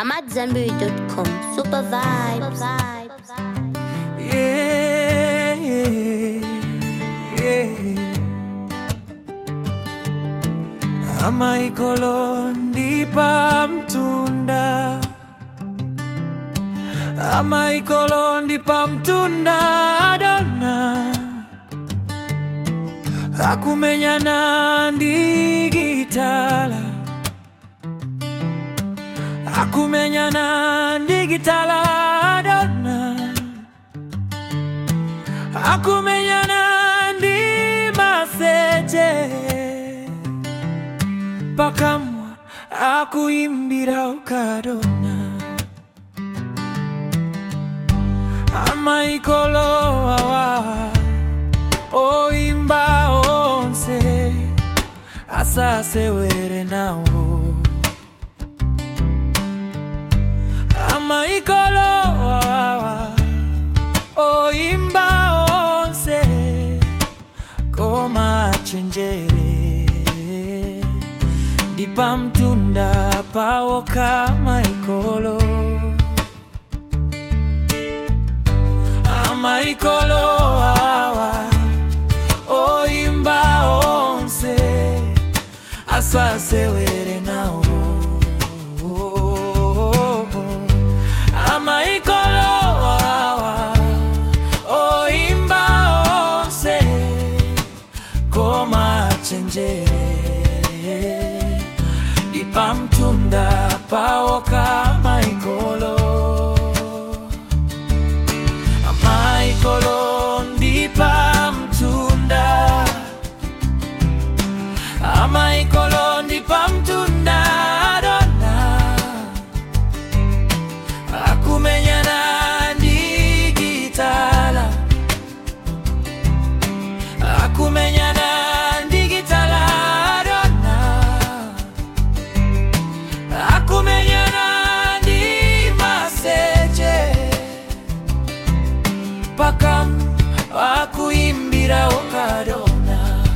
I'm at Zenberry.com. Super vibes. Yeah, yeah. Ama ikolo ndipa mtunda Ama ikolo ndipa mtunda dona Akumenyana ndigitala Akumenyana ndigitala dona akumenyana ndi maseche pakamwa akuimbira ukadona amaikolowawa oimba onse asasewere nawo amaikolowawa oimba onse koma chenjere ndipa mtunda pawo kama ikolo ama ikolo awa oimba onse asasewere nawo ama ikolo awa oimba onse koma chenjere ipa mtunda pawo kama ikolo ama ikolo ndipa mtunda ama ikolo ndipa mtunda dona akumenyana ndigitala akumenyana ndigitala dona akumenyana ndi maseche pakam akuimbira okadona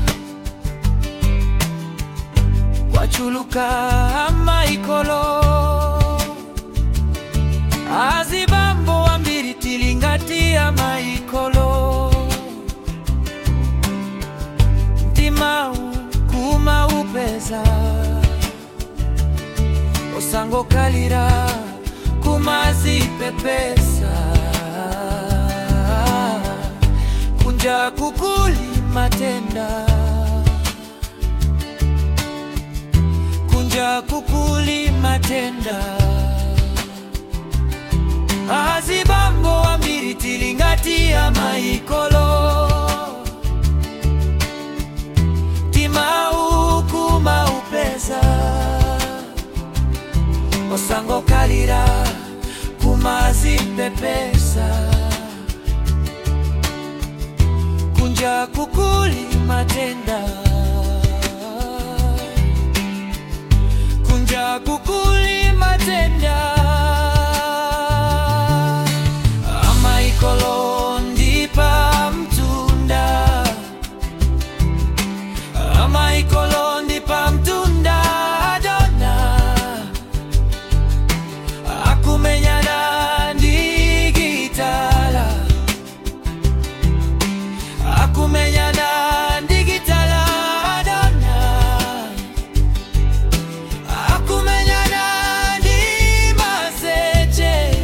wachuluka amaikolo azibambo wambiri tilingati amaikolo mtimau kuma upeza osangokalira kumazipepesa kunja kukuli matenda kunja kukuli matenda azibambo wambiri tilingati ya maikolo timau kuma upeza osangokalira kumazipepesa kunja kukuli matenda kunja kukuli matenda amaikolo ndipa mtunda amaikolo ndipa mtunda dona akumenyana ndigitala akumenyana ndigitala dona akumenyana ndi maseche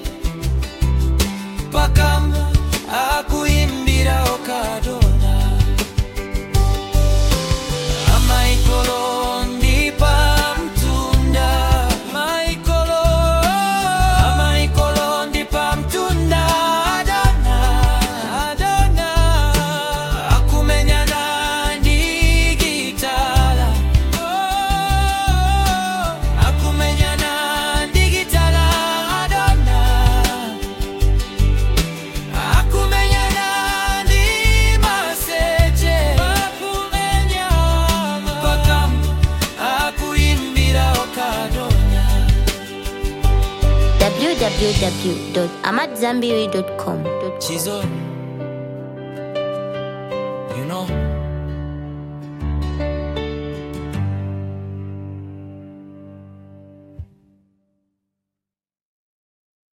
pakama akuimbira okadona amaikolo ndipa mtunda maikolo amaikolo ndipa mtunda adona adona akumenyana ndigitala akumenyana ndigitala adona akumenyana ndi maseche akumenyana pakam akuimbira okadona www.amatzambiri.com. Chizoni